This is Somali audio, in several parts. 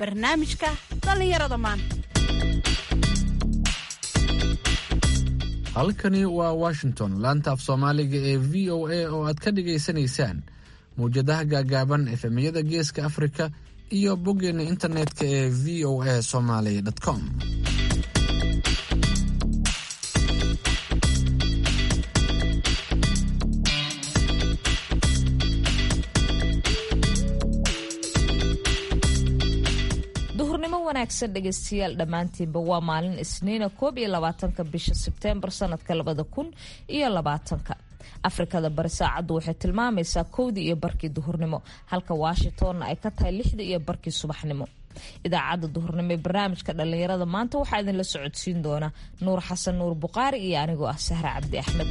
barnaamijka dhallinyarada maanta halkani waa washington laanta af soomaaliga ee v o a oo aad ka dhagaysanaysaan mawjadaha gaagaaban efemiyada geeska afrika iyo boggeena internetka ee v o a somaly com duhurnimo wanaagsan dhegaystayaal dhammaantiinba waa maalin isniina koob iyo labaatanka bisha sebteembar sanadka labada kun iyo labaatanka afrikada bari saacaddu waxay tilmaamaysaa kowdii iyo barkii duhurnimo halka washingtonna ay ka tahay lixdii iyo barkii subaxnimo idaacadda duhurnimo ee barnaamijka dhallinyarada maanta waxaa idinla socodsiin doona nuur xasan nuur buqaari iyo anigoo ah sahre cabdi axmed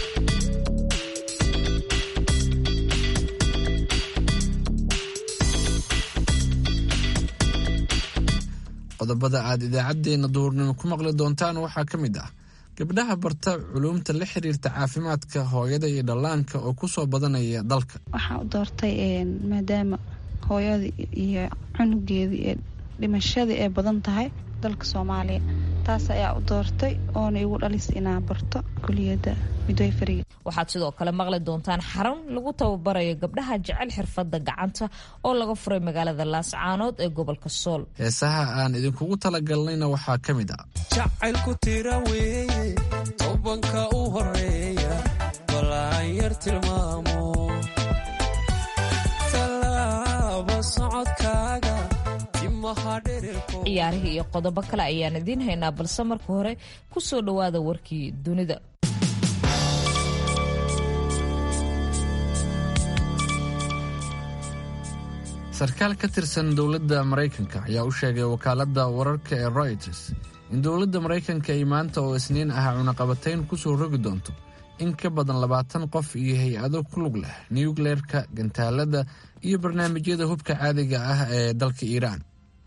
qodobada aad idaacaddeenna duhurnimo ku maqli doontaan waxaa ka mid ah gabdhaha barta culuumta la xiriirta caafimaadka hooyada iyo dhallaanka oo ku soo badanaya dalka waxaan u doortay maadaama hooyada iyo cunugeedii ee dhimashadii ay badan tahay dalka soomaaliya taas ayaa u doortay oona igu dhalis inaa barto kuliyadda midwayfariga waxaad sidoo kale maqli doontaan xarun lagu tababarayo gabdhaha jecel xirfadda gacanta oo laga furay magaalada laascaanood ee gobolka sool heesaha aan idinkugu talagalnayna waxaa ka mid ah jacaylku tira weeye tobanka u horeeya balaan yar tilmaamo tallaaba socodkaaga ciyaarihii iyo qodobo kale ayaan idiin haynaa balse marka hore ku soo dhowaada warkii dunida sarkaal ka tirsan dowladda maraykanka ayaa u sheegay wakaaladda wararka ee royters in dowladda maraykanka ay maanta oo isniin ah cunaqabatayn ku soo rogi doonto in ka badan labaatan qof iyo hay-ado ku lug leh nukleerka gantaalada iyo barnaamijyada hubka caadiga ah ee dalka iiraan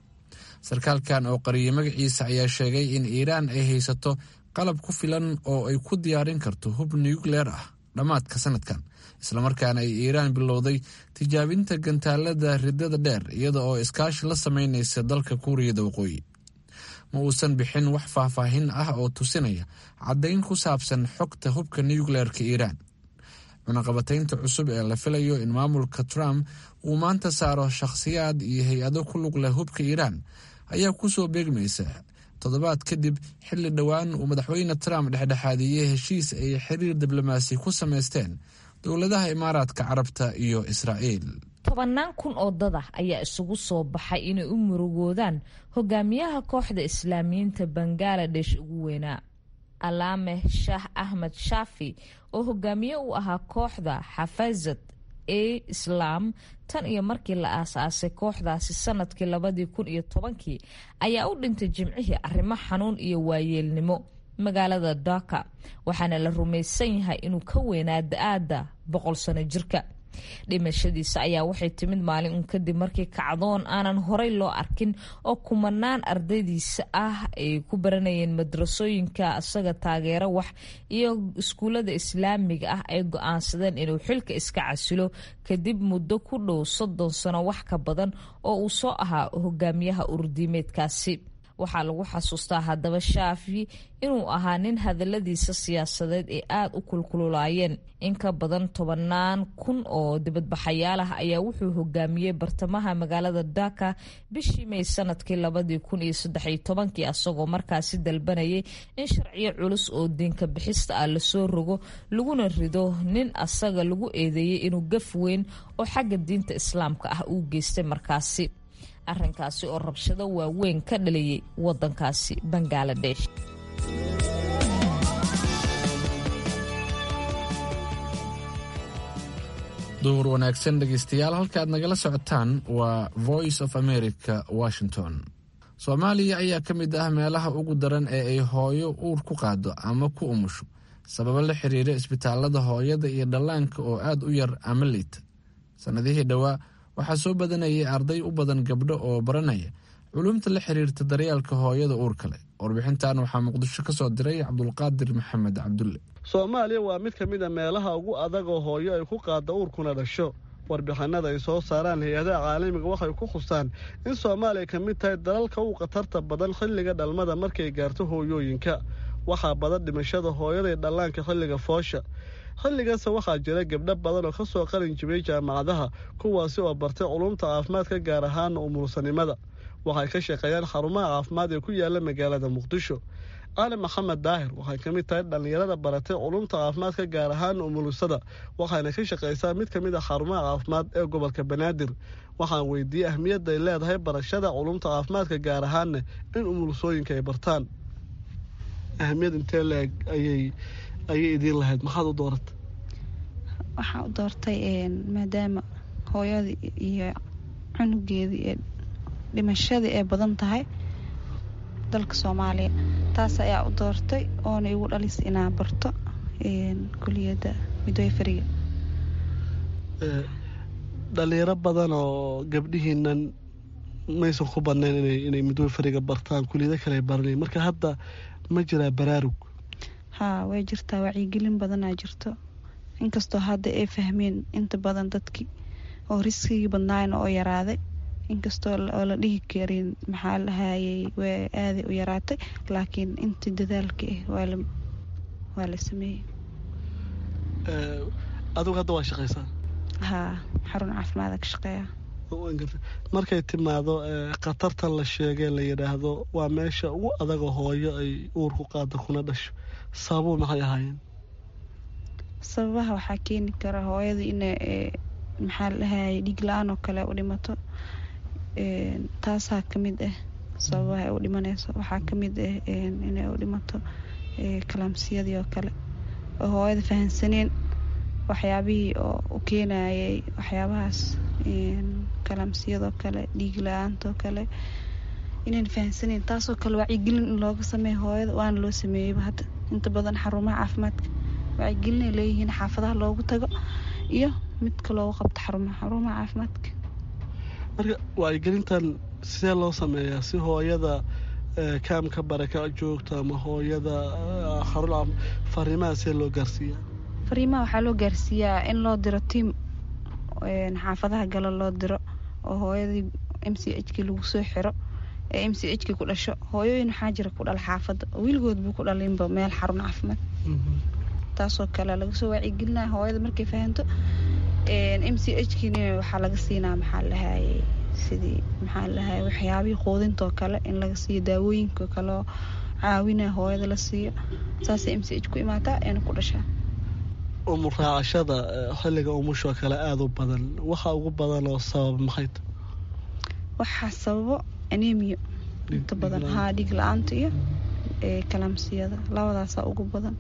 sarkaalkan oo qariyay magaciisa ayaa sheegay in iiraan ay haysato qalab ku filan oo ay ku diyaarin karto hub nukleer ah dhammaadka sanadkan islamarkaana ay iiraan bilowday tijaabinta gantaalada ridada dheer iyada oo iskaashi la sameynaysa dalka kuuriyada waqooyi ma uusan bixin wax faahfaahin ah oo tusinaya caddayn ku saabsan xogta hubka nukleerka iiraan cunaqabataynta cusub ee la filayo in maamulka trump uu maanta saaro shakhsiyaad iyo hay-ado ku lug leh hubka iiraan ayaa ku soo beegmaysa toddobaad kadib xilli dhowaan uu madaxweyne trump dhexdhexaadiyey heshiis ay xiriir diblomaasi ku samaysteen dowladaha imaaraadka carabta iyo israa'iil tobannaan kun oo dad ah ayaa isugu soo baxay inay u murugoodaan hogaamiyaha kooxda islaamiyiinta bangaladesh ugu weynaa alaameh shaah axmed shaafi oo hogaamiye u ahaa kooxda xafazad ee islaam tan iyo markii la aasaasay kooxdaasi sanadkii labadii kun iyo tobankii ayaa u dhintay jimcihii arrimo xanuun iyo waayeelnimo magaalada dhaka waxaana la rumaysan yahay inuu ka weynaa da-aada boqol sano jirka dhimashadiisa ayaa waxay timid maalin un kadib markii kacdoon aanan horey loo arkin oo kumanaan ardaydiisa ah ay ku baranayeen madrasooyinka isaga taageero wax iyo iskuullada islaamiga ah ay go-aansadeen inuu xilka iska casilo kadib muddo ku dhow soddon sano wax ka badan oo uu soo ahaa hogaamiyaha urdiimeedkaasi waxaa lagu xasuustaa haddaba shaafi inuu ahaa nin hadaladiisa siyaasadeed ee aada u kulkululaayeen in ka badan tobannaan kun oo dibadbaxayaal ah ayaa wuxuu hogaamiyey bartamaha magaalada dhaka bishii may sanadkii labadii kun iyo saddexiyo tobankii asagoo markaasi dalbanayay in sharciyo culus oo diinka bixista ah lasoo rogo laguna rido nin asaga lagu eedeeyey inuu gaf weyn oo xagga diinta islaamka ah uu geystay markaasi arrinkaasi oo rabshado waaweyn ka dhaliyey waddankaasi bangaladesh duhur wanaagsan dhegaystayaal halka aad nagala socotaan waa voice of america washington soomaaliya ayaa ka mid ah meelaha ugu daran ee ay hooyo uur ku qaado ama ku umusho sababo la xiriira isbitaalada hooyada iyo dhallaanka oo aad u yar ama liita sannadihii dhowaa waxaa soo badanayay arday u badan gabdho oo baranaya culumta la xiriirta daryeelka hooyada uurka leh warbixintan waxaa muqdisho ka soo diray cabdulqaadir maxamed cabdulle soomaaliya waa mid ka mid a meelaha ugu adag oo hooyo ay ku qaadda uurkuna dhasho warbixinada ay soo saaraan hay-adaha caalamiga waxay ku khusaan in soomaaliya ka mid tahay dalalka u khatarta badan xilliga dhalmada markay gaarto hooyooyinka waxaa badan dhimashada hooyaday dhallaanka xilliga foosha xilligaasa waxaa jira gabdho badan oo kasoo qalin jibiyey jaamacadaha kuwaasi oo bartay culumta caafimaadka gaar ahaana umulsanimada waxay ka shaqeeyaan xarumaha caafimaad ee ku yaala magaalada muqdisho cali maxamed daahir waxay ka mid tahay dhallinyarada baratay culumta caafimaadka gaar ahaana umulusada waxayna ka shaqaysaa mid ka mid a xarumaha caafimaad ee gobolka banaadir waxaan weydiiyey ahmiyadda ay leedahay barashada culumta caafimaadka gaar ahaana in umulusooyinka ay bartaan ahmiyad intee leeg ayay ayay idiin lahayd maxaad u dooratay waxaan u doortay maadaama hooyadii iyo cunugeedii ee dhimashadii ay badan tahay dalka soomaaliya taas ayaa u doortay oona igu dhalis inaa barto kuliyadda midwayfariga dhalinyaro badan oo gabdhihiinan maysan ku badnayn inay midwayfariga bartaan kuliyado kale baranay marka hadda ma jiraa baraarug haa way jirtaa wacyigelin badanaa jirto inkastoo hadda ay fahmeen inta badan dadkii oo riskigii badnaayna oo yaraaday inkastoo oo la dhihi karin maxaa lahayay way aaday u yaraatay laakiin intii dadaalka ah waa la sameeyey adigu hadda waa shaqaysaa haa xarun caafimaada ka shaqeeya markay timaado khatartan la sheegay la yidhaahdo waa meesha ugu adaga hooyo ay uurku qaada kuna dhasho sababuu maxay ahaayeen sababaha waxaa keeni kara hooyada ina maxaa lahayay dhiig la-aan oo kale u dhimato taasaa kamid ah sababaha ay u dhimanayso waxaa kamid ah inay u dhimato kalaamsiyadii oo kale oo hooyada fahansaneen waxyaabihii oo u keenayay waxyaabahaas kalaamsiyadoo kale dhiig la-aantaoo kale inayn fahansaneen taasoo kale wacyigelin in looga sameeya hooyada waana loo sameeyeyba hadda inta badan xarumaha caafimaadka wacyigelinay leeyihiin xaafadaha loogu tago iyo midka loogu qabto xarumaha xarumaha caafimaadka marka wacyigelintan sidee loo sameeyaa si hooyada kaamka baraka joogto ama hooyada xarun fariimaha see loo gaarsiiyaa fariimaha waxaa loo gaarsiiyaa in loo diro tiam xaafadaha galo loo diro oo hooyadii m c h kii lagu soo xiro ee m c h kii ku dhasho hooyooyin waxaa jira ku dhala xaafadda wiilgood buu ku dhalinba meel xarun caafimaad taasoo kale laga soo wacyigelinaya hooyada markay fahanto m c h kiina waxaa laga siinaa maxaa lahayay sidii maxaa lahayay waxyaabihii quudintoo kale in laga siiyo daawooyinka kaleo caawinaya hooyada la siiyo saasay m c h ku imaataa eena ku dhashaa umur raacashada xilliga umushoo kale aada u badan waxa ugu badan oo sababa maxay ta waxaa sababo anemio inta badan haa dhiig la-aanta iyo kalaamsiyada labadaasaa ugu badan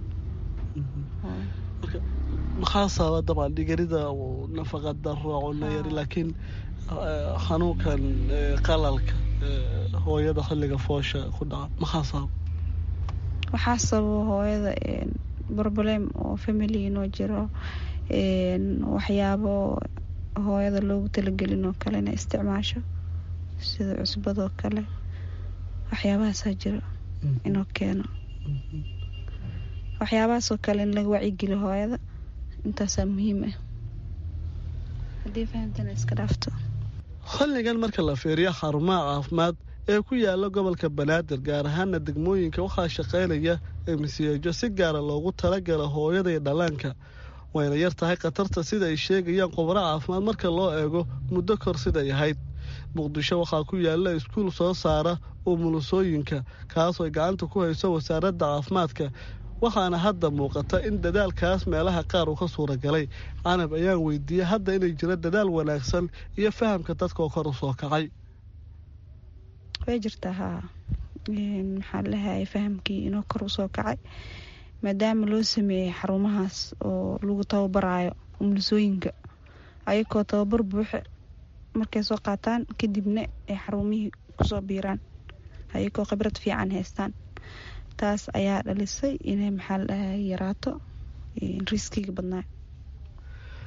maxaa sababa dabcan dhigarida nafaqa daro cuno yari laakiin xanuunkan qalalka hooyada xilliga foosha ku dhaca maxaa sababa waxaa sababa hooyada broblem oo family inoo jiro waxyaabo hooyada loogu talagelin oo kale inay isticmaasho sida cusbadoo kale waxyaabahaasaa jiro inuu keeno waxyaabahaasoo kale in laga wacyigeliyo hooyada intaasaa muhiim ah haddii fahamtana iska dhaafto xilligan marka la fiiriyo xarumaha caafimaad ee ku yaala gobolka banaadir gaar ahaana degmooyinka waxaa shaqaynaya emsiyejo si gaara loogu talagala hooyada iyo dhallaanka wayna yar tahay khatarta sida ay sheegayaan khubaro caafimaad marka loo eego muddo kor siday ahayd muqdisho waxaa ku yaala iskuul soo saara umulusooyinka kaasoo ay gacanta ku hayso wasaaradda caafimaadka waxaana hadda muuqata in dadaalkaas meelaha qaar uu ka suuragalay canab ayaan weydiiyey hadda inay jiro dadaal wanaagsan iyo fahamka dadkaoo kor u soo kacay way jirtaa haa maxaa lahayay fahamkii inoo kor usoo kacay maadaama loo sameeyey xarumahaas oo lagu tababaraayo umulisooyinka ayagoo tababar buuxe markay soo qaataan kadibna ay xarumihii kusoo biiraan ayagoo khibrad fiican haystaan taas ayaa dhalisay inay maxaa ladhahay yaraato riskiga badnaa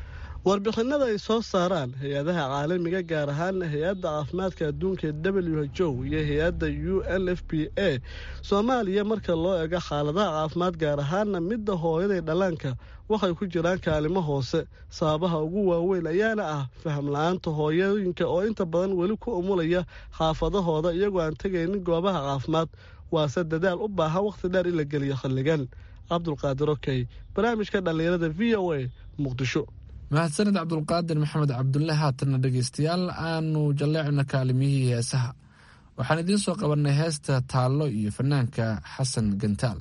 warbixinada ay soo saaraan hay-adaha caalamiga gaar ahaana hay-adda caafimaadka adduunka ee w h o iyo hay-adda u n f p a soomaaliya marka loo ego xaaladaha caafimaad gaar ahaana midda hooyaday dhallaanka waxay ku jiraan kaalimo hoose sababaha ugu waaweyn ayaana ah faham la-aanta hooyooyinka oo inta badan weli ku umulaya xaafadahooda iyagoo aan tegaynin goobaha caafimaad waase dadaal u baahan wakhti dheer in la geliyo xilligan cabdulqaadir okey barnaamijka dhallinyarada v o a muqdisho mahadsanid cabdulqaadir maxamed cabdulle haatanna dhegaystayaal aanu jalleecna kaalimihii heesaha waxaan idiin soo qabannay heesta taallo iyo fanaanka xasan gantaal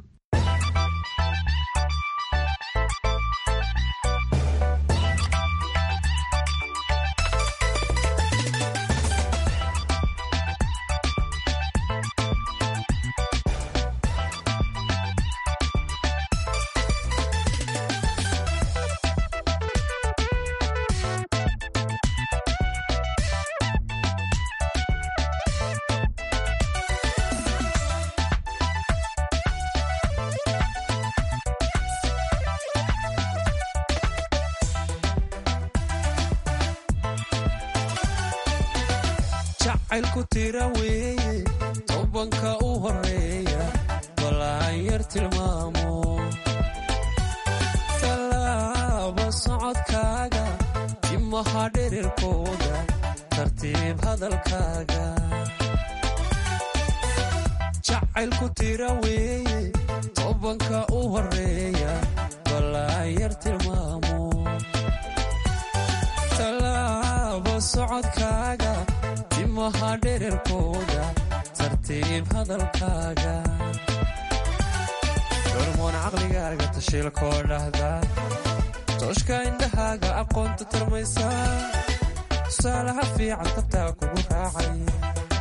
jacaylku tira weeye tobanka u horeeya balaan yar tilmaamo tallaaba socodkaaga timaha dherirkooda tartiib hadalkaaga jacaylku tira weeye tobanka u horeeya balaan yar tilmaamo tallaaba socodkaaga timaha dhererkooda tartiib hadalkaaga hormoon caqligaaga tashiilkoo dhahda tooshka indhahaaga aqoonta tarmaysa tusaalaha fiican tabtaa kugu raacaya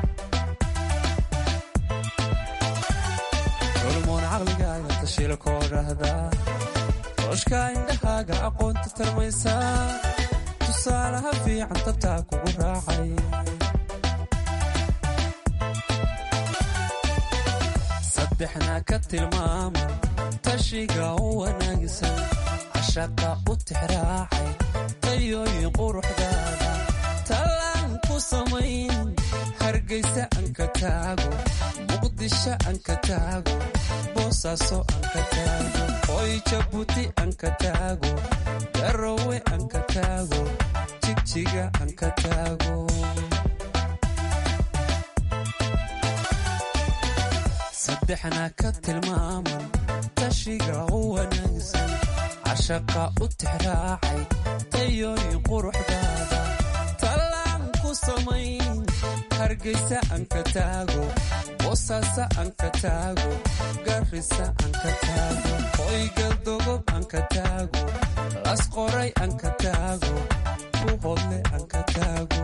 hormoon caqligaaga tashiilkoo dhahda tooshka indhahaaga aqoonta tarmaysa tusaalaha fiican tabtaa kugu raacaya saddexna ka tilmaama tashiga u wanaagsan cashaqa u tixraacay tayooyin quruxdaada tallaan ku samayn hargaysa aan ka taago muqdisho aan ka taago boosaaso aan ka taago hoy jabuuti aan ka taago garowe aan ka taago jigjiga aan ka taago saddexna ka tilmaaman tashiga u wanaagsan cashaqa u tixraacay tayooyin quruxdaada tallaan ku samayn hargaysa aan ka taago boosaaso aan ka taago garrisa aan ka taago hoygaldogob aan ka taago lasqoray aan ka taago buhodle aan ka taago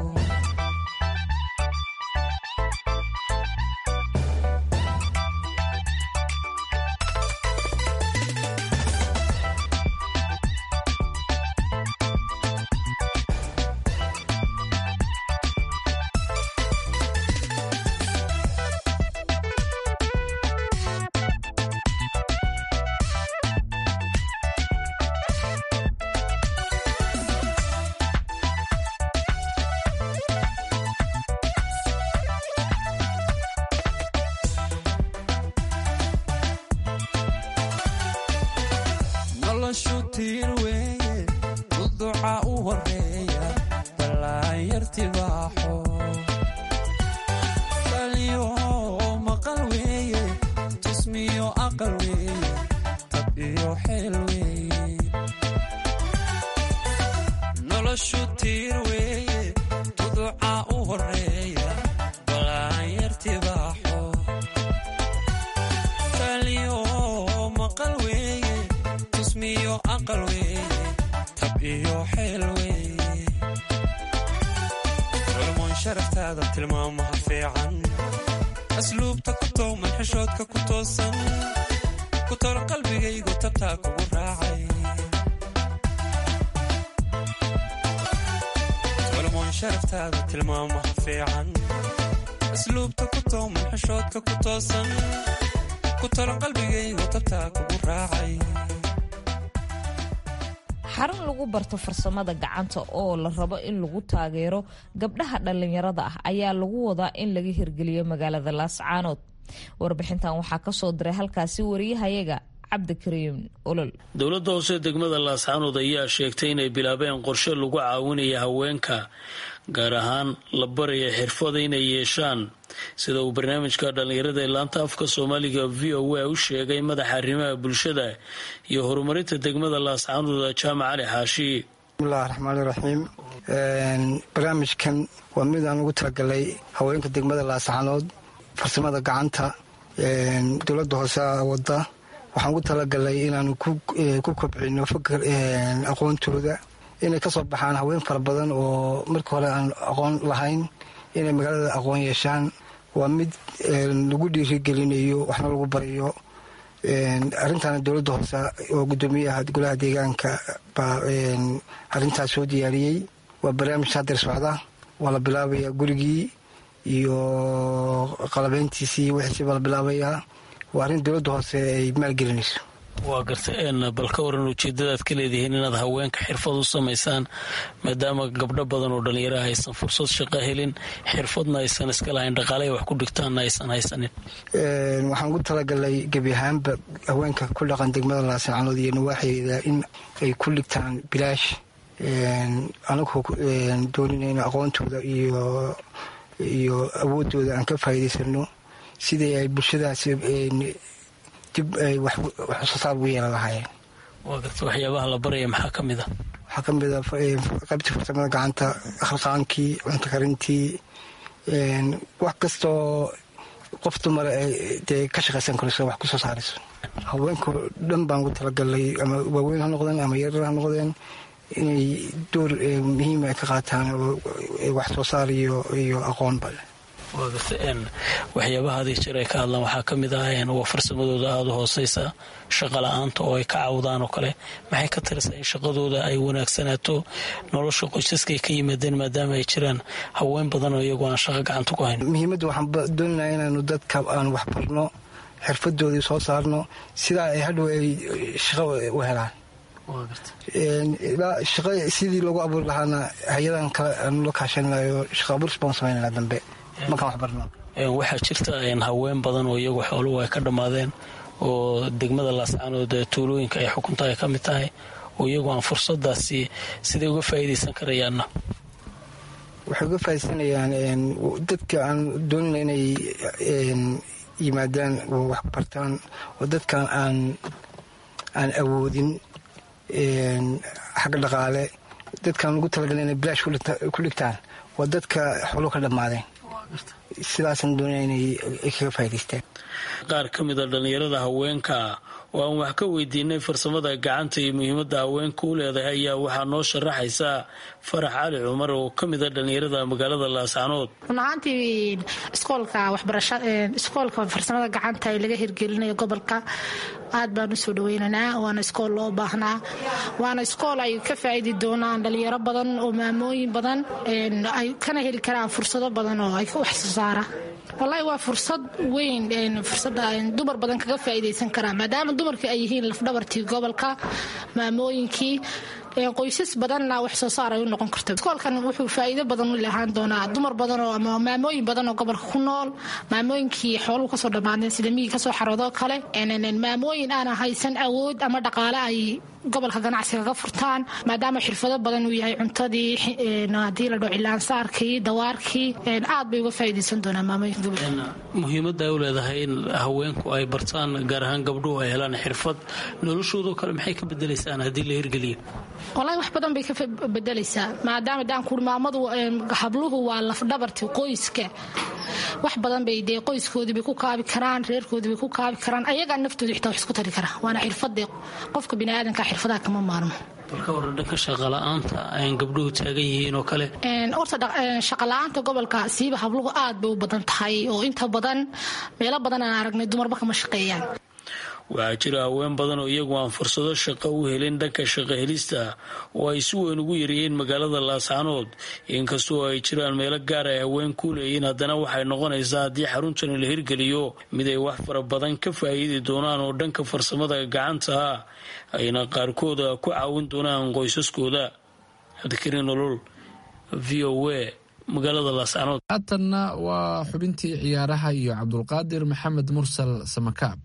noloshu tiir weeye duduca u horeeya ballaan yartibaaxo taliyo maqal weeye tusmiyo aqal weeye tab iyo xeel weeye noloshu tiir weeye duduca u horeeya ballaan yartibaaxo taliyo maqal weeye tusmiyo aqal weeye tab iyo xeel weeye culmoon sharaftaada tilmaamaha fiican asluubta ku towman xishoodka ku toosan ku tolo qalbigaygu tabtaa kugu raacay culmoon sharaftaada tilmaamaha fiican asluubta ku towman xishoodka ku toosan ku tolo qalbigaygu tabtaa kugu raacay xarun lagu barto farsamada gacanta oo la rabo in lagu taageero gabdhaha dhallinyarada ah ayaa lagu wadaa in laga hirgeliyo magaalada laascaanood warbixintan waxaa kasoo diray halkaasi wariyahayaga cabdikariim olol dowladda hoose degmada laascaanood ayaa sheegtay inay bilaabeen qorshe lagu caawinaya haweenka gaar ahaan la baraya xirfada inay yeeshaan sida uu barnaamijka dhallinyarada ee laanta afka soomaaliga v o a u sheegay madaxa arrimaha bulshada iyo horumarinta degmada laascaanood jaamac cali xaashi bismillahi raxmaani raxiim barnaamijkan waa mid aan ugu talagalay haweenka degmada laascaanood farsamada gacanta dowladda hoose wada waxaan ugu talagalay inaanu ku kobcino fakar aqoontooda inay kasoo baxaan haween fara badan oo marka hore aan aqoon lahayn inay magaalada aqoon yeeshaan waa mid lagu dhiirigelinayo waxna lagu barayo arrintaana dowladda hoose oo gudoomiyaha golaha deegaanka baa arrintaas soo diyaariyey waa barnaamij hadeer socda waa la bilaabaya gurigii iyo qalabeyntiisii wixiisi baa la bilaabayaa waa arrin dowladda hoose ay maalgelinayso waa garta bal ka waran ujeedadaad ka leedihiin inaad haweenka xirfad u samaysaan maadaama gabdho badan oo dhallinyaraha aysan fursad shaqo helin xirfadna aysan iska lahayn dhaqaaley wax ku dhigtaanna aysan haysanin waxaan ugu talagalay gebi ahaanba haweenka ku dhaqan degmada laascaanood iyo nawaaxeeda in ay ku dhigtaan bilaash anagoo dooninayno aqoontooda iyo iyo awoodooda aan ka faa'iidaysano sidii ay bulshadaas dib ay wax soo saar ugu yeelan lahaayeen waa garta waxyaabaha la baraya maxaa ka mid a waxaa ka mid a qaybtii farsamada gacanta khalqaankii cunto karintii wax kastoo qof dumara dee ka shaqaysan karayso wax kusoo saarayso haweenka dhan baan ugu talagalay ama waaweyn ha noqdeen ama yarar ha noqdeen inay door muhiima ka qaataan oo wax soo saar iyo iyo aqoonba waa garta waxyaabaha haday jeer ay ka hadlaan waxaa ka mid ah waa farsamadooda aada u hooseysa shaqa la-aanta oo ay ka cawdaan oo kale maxay ka tirisaa in shaqadooda ay wanaagsanaato nolosha qoysaskay ka yimaadeen maadaama ay jiraan haween badan oo iyagoo aan shaqo gacanta ku hayn muhiimadda waxaan doonanaa inaanu dadka aan wax barno xirfadoodii soo saarno sidaa ay hadhow ay shaqo u helaan shaqa sidii loogu abuuri lahaana hay-adan kale aanu la kaashanayo shaqa abuuris baan samaynana dambe markaan wax barno waxaa jirta haween badan oo iyagu xooluhu ay ka dhammaadeen oo degmada laascaanood tuulooyinka ay xukunta ay ka mid tahay oo iyagu aan fursadaasi siday uga faa'iidaysan karayaanna waxay uga faaidaysanayaan dadka aan doonina inay yimaadaan oo wax bartaan oo dadkan aan aan awoodin xagga dhaqaale dadkaan ugu talagalin inay bilaash ku dhigtaan waa dadka xooluhu ka dhammaadeen sidaasaan doonaya inay kaga faa'idaystaan qaar ka mid a dhallinyarada haweenka oo aan wax ka weydiinay farsamada gacanta iyo muhiimadda haweenka u leedahay ayaa waxaa noo sharaxaysaa farax cali cumar oo ka mid a dhallinyarada magaalada laascaanood run ahaantii iskoolka waxbarasha iskoolka farsamada gacanta ee laga hirgelinayo gobolka aad baan u soo dhaweynaynaa waana iskool loo baahnaa waana iskool ay ka faa'idi doonaan dhalinyaro badan oo maamooyin badan ay kana heli karaan fursado badan oo ay wax soo saara wallaahi waa fursad weyn fursada dumar badan kaga faa'iidaysan karaan maadaama dumarkii ay yihiin lafdhabartii gobolka maamooyinkii qoysas badanna wax soo saar ay u noqon karto iskoolkan wuxuu faa'iido badan u lahaan doonaa dumar badan oo ama maamooyin badan oo gobolka ku nool maamooyinkii xooluhu kasoo dhammaadeen sida miyii kasoo xaroodoo kale maamooyin aana haysan awood ama dhaqaale ay gobolka ganacsiga ka furtaan maadaama xirfado badan uu yahay cuntadii haddii la dhao cilaansaarkii dawaarkii aad bay uga faa'iidaysan doonaan maamooyinka gobolka muhiimadda ay u leedahay in haweenku ay bartaan gaar ahaan gabdhuhu ay helaan xirfad noloshoodoo kale maxay ka bedelaysaan haddii la hirgeliyo walahi wax badan bay ka bedelaysaa maadaama daankuuri maamadu habluhu waa lafdhabarti qoyska wax badan bay dee qoyskoodii bay ku kaabi karaan reerkoodii bay ku kaabi karaan ayagaa naftooda xitaa wax isku tari karaa waana xirfadee qofka biniaadanka xirfadaha kama maarmo balka waran dhanka shaqala-aanta aan gabdhuhu taagan yihiin oo kale horta shaqala-aanta gobolka siiba habluhu aad bay u badan tahay oo inta badan meelo badan aan aragnay dumarba kama shaqeeyaan waxaa jira haween badan oo iyagu aan fursado shaqo u helin dhanka shaqo helista oo ay si weyn ugu yaryihiin magaalada laascanood inkastoo ay jiraan meelo gaar ay haween ku leeyihiin haddana waxay noqonaysaa haddii xaruntani la hirgeliyo mid ay wax fara badan ka faa'iidi doonaan oo dhanka farsamada gacanta ah ayna qaarkooda ku caawin doonaan qoysaskooda cabdikariin nolol v o a magaalada laascanood haatanna waa xubintii ciyaaraha iyo cabdulqaadir maxamed mursal samakaab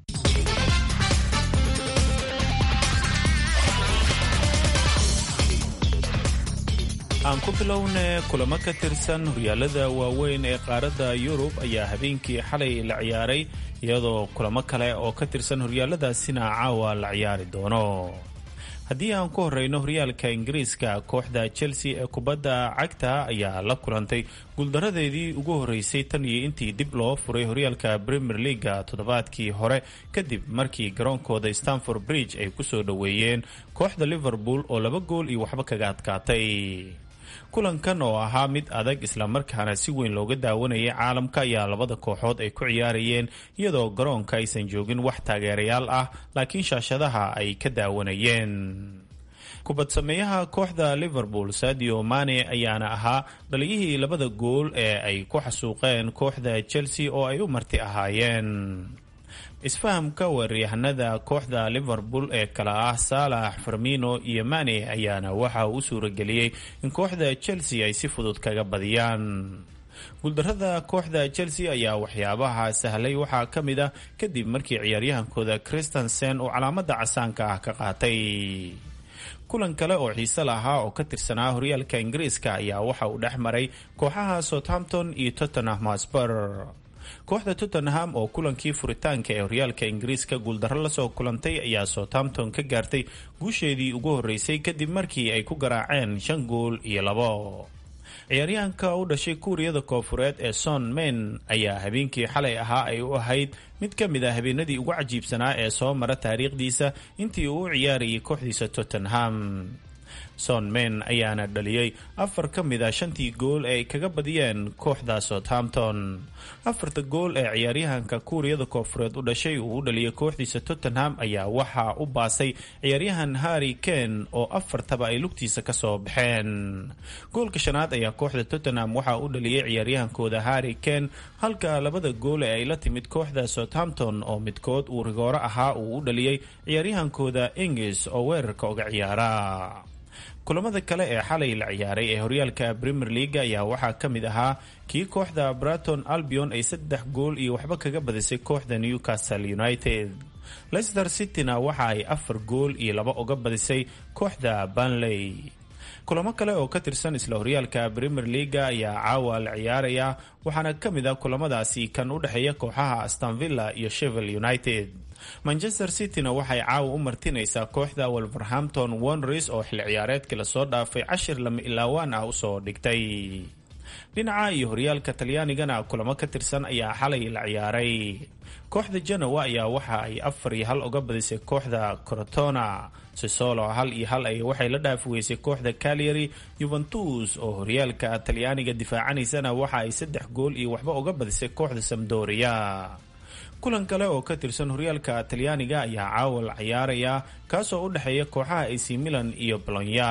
aan ku bilowne kulamo ka tirsan horyaalada waaweyn ee qaaradda yurub ayaa habeenkii xalay la ciyaaray iyadoo kulamo kale oo ka tirsan horyaaladaasina caawa la ciyaari doono haddii aan ku horeyno horyaalka ingiriiska kooxda chelsea ee kubadda cagta ayaa la kulantay guuldaradeedii ugu horeysay tan iyo intii dib loo furay horyaalka premier leaga toddobaadkii hore kadib markii garoonkooda stanford bridge ay kusoo dhoweeyeen kooxda liverpool oo laba gool iyo waxba kaga adkaatay kulankan oo ahaa mid adag islamarkaana si weyn looga daawanayay caalamka ayaa labada kooxood ay ku ciyaarayeen iyadoo garoonka aysan joogin wax taageerayaal ah laakiin shaashadaha ay ka daawanayeen kubadsameeyaha kooxda liverpool sadio mane ayaana ahaa dhaliyihii labada gool ee ay ku xasuuqeen kooxda chelsea oo ay u marti ahaayeen isfahamka weeraryahanada kooxda liverpool ee kala ah saalax farmino iyo mane ayaana waxa uu u suurageliyey in kooxda chelsea ay si fudud kaga badiyaan guuldarada kooxda chelsea ayaa waxyaabaha sahlay waxaa ka mid ah kadib markii ciyaaryahankooda christensen uu calaamada casaanka ah ka qaatay kulan kale oo xiise lahaa oo ka tirsanaa horyaalka ingiriiska ayaa waxa uu dhex maray kooxaha southampton iyo tottenham hotspur kooxda tottenham oo kulankii furitaanka ee horyaalka ingiriiska guuldarro lasoo kulantay ayaa southampton ka gaartay guusheedii ugu horeysay kadib markii ay ku garaaceen shan gool iyo labo ciyaaryahanka u dhashay kuuriyada koofureed ee son men ayaa habeenkii xalay ahaa ay u ahayd mid ka mid a habeenadii ugu cajiibsanaa ee soo mara taariikhdiisa intii uu u ciyaarayay kooxdiisa tottenham son men ayaana dhaliyey afar ka mid a shantii gool ee ay kaga badiyeen kooxda southampton afarta gool ee ciyaaryahanka kuuriyada koofureed u dhashay uu u dhaliyay kooxdiisa tottenham ayaa waxaa u baasay ciyaaryahan harry ken oo afartaba ay lugtiisa kasoo baxeen goolka shanaad ayaa kooxda tottenham waxaa u dhaliyay ciyaaryahankooda harry ken halka labada gool ee ay la timid kooxda southampton oo midkood uu rigooro ahaa uu u dhaliyey ciyaaryahankooda ingis oo weerarka uga ciyaara kulamada kale ee xalay la ciyaaray ee horyaalka premier leaga ayaa waxaa ka mid ahaa kii kooxda braton albion ay saddex gool iyo waxba kaga badisay kooxda newcastle united leicester cityna waxa ay afar gool iyo laba uga badisay kooxda banley kulamo kale oo ka tirsan isla horyaalka premier leaga ayaa caawa la ciyaaraya waxaana ka mid ah kulamadaasi kan u dhexeeya kooxaha astonvilla iyo shevel united manchester cityna waxay caawa u martinaysaa kooxda wolverhampton wonders oo xilli ciyaareedkii lasoo dhaafay cashir lama ilaawaan ah usoo dhigtay dhinaca iyo horyaalka talyaanigana kulamo ka tirsan ayaa xalay la ciyaaray kooxda genoa ayaa waxa ay afar iyo hal uga badisay kooxda corotona sisolo hal iyo hal ay waxay la dhaafi weysay kooxda calyary yuventus oo horyaalka talyaaniga difaacanaysana waxa ay saddex gool iyo waxba uga badisay kooxda samdoria kulan kale oo ka tirsan horyaalka talyaaniga ayaa caawa la ciyaaraya kaasoo u dhexeeya kooxaha ac milan iyo bolonya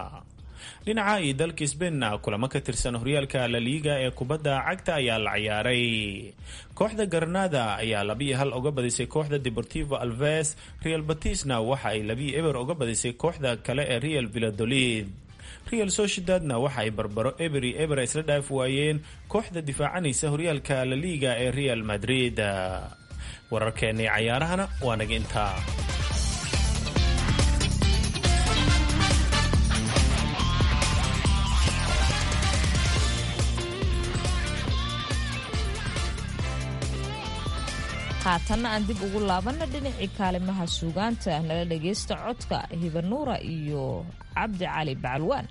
dhinaca iyo dalka sbainna kulamo ka tirsan horyaalka laliiga ee kubadda cagta ayaa la ciyaaray kooxda garnada ayaa labiyo hal uga badisay kooxda deportivo alves real batisna waxa ay labiyo eber uga badisay kooxda kale ee real villadolid real sociedadna waxa ay barbaro eberi eber isla dhaaf waayeen kooxda difaacanaysa horyaalka laliiga ee real madrid wararkeennii cayaarahana waa naga intaa haatanna aan dib ugu laabanna dhinacii kaalimaha suugaanta nala dhagaysta codka hibanuura iyo cabdi cali bacalwaan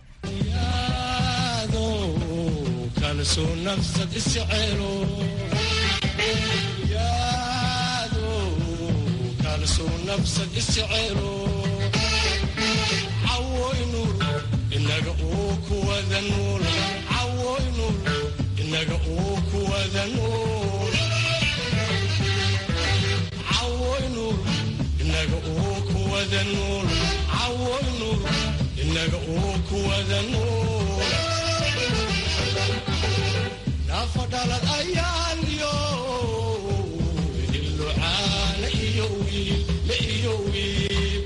inaga uu kuwada nuul naafadhalad ayaanyo hillucaana iyo wiil la iyo wiil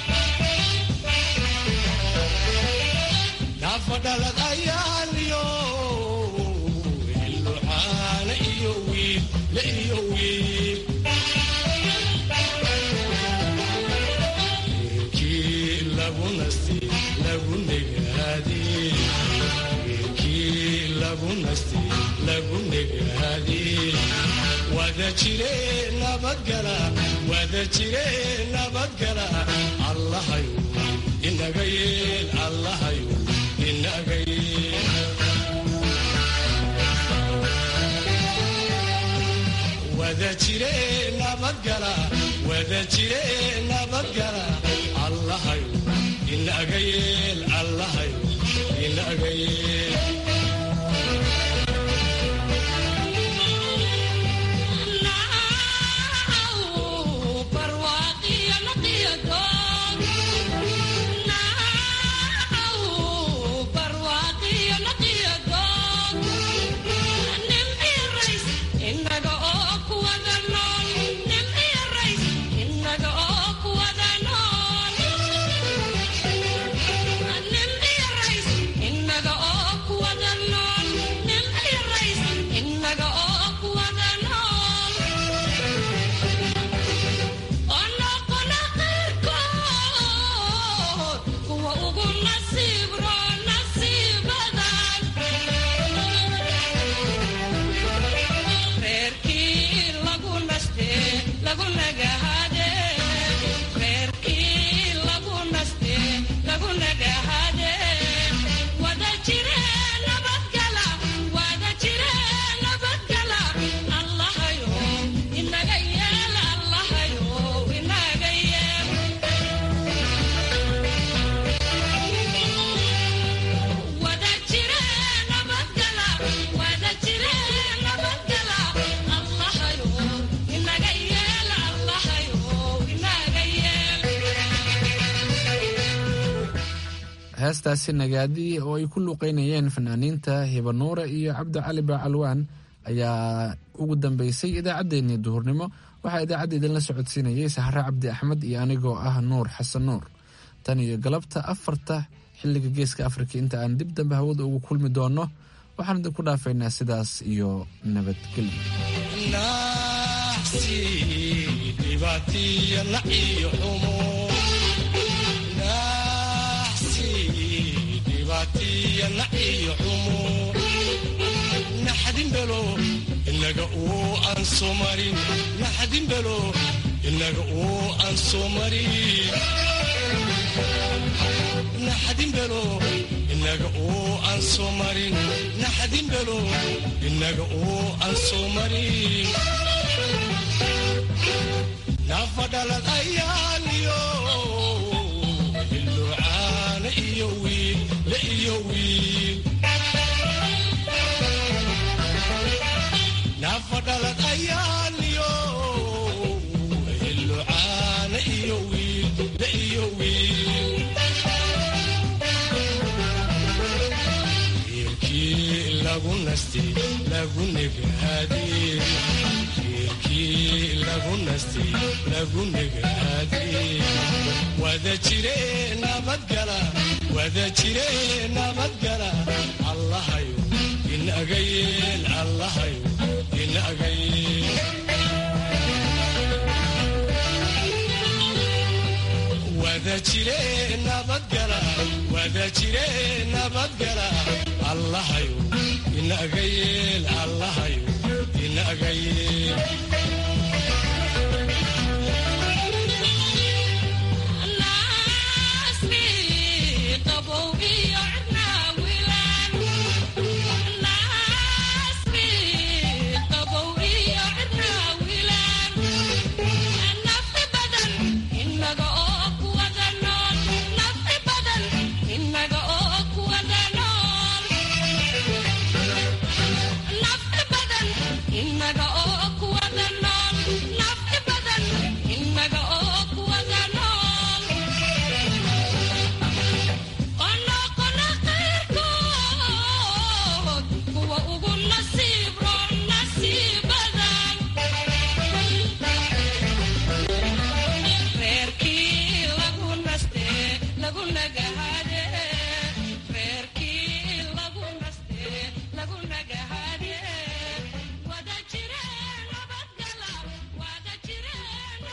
naafadhalad ayaanyo hillucaana iyo wiil la iyo wiil wiilkii lagu nasti lagu negaadee wiilkii lagu nasti lagu negaadee wada jire nabadgala wada jire nabadgala allahayu inaga yeel allahayu inaga yeel wada jire nabadgala wada jire nabadgala allahayu inaga yeel allahayu inaga yeel heestaasi nagaadi oo ay ku luuqeynayeen fanaaniinta hibanuure iyo cabdi cali baacalwaan ayaa ugu dambeysay idaacaddeenii duhurnimo waxaa idaacadda idinla socodsiinayay sahre cabdi axmed iyo anigoo ah nuur xasan nuur tan iyo galabta afarta xilliga geeska afrika inta aan dib dambe hawada ugu kulmi doonno waxaan idinku dhaafaynaa sidaas iyo nabadgelyo naxdinbelo inaga uu aan soo marin naxdinbelo inaga uu aan soo marin naxdinbelo inaga uu aan soo marin naxdinbelo inaga uu aan soo marin naafadhalad ayaaniyo hillucaana iyo wiil la iyo wiil naafadhalad ayaaniyo hillucaana iyo wiil la iyo wiil wiilkii lagu nasti lagu negaadee wiilkii lagu nasti lagu negaadee wada jire nabadgala wada jire nabadgala allahayo inaga yeel allahayo inaga yeel wada jire nabadgala wada jire nabadgala allahayo inaga yeel allahayo inaga yeel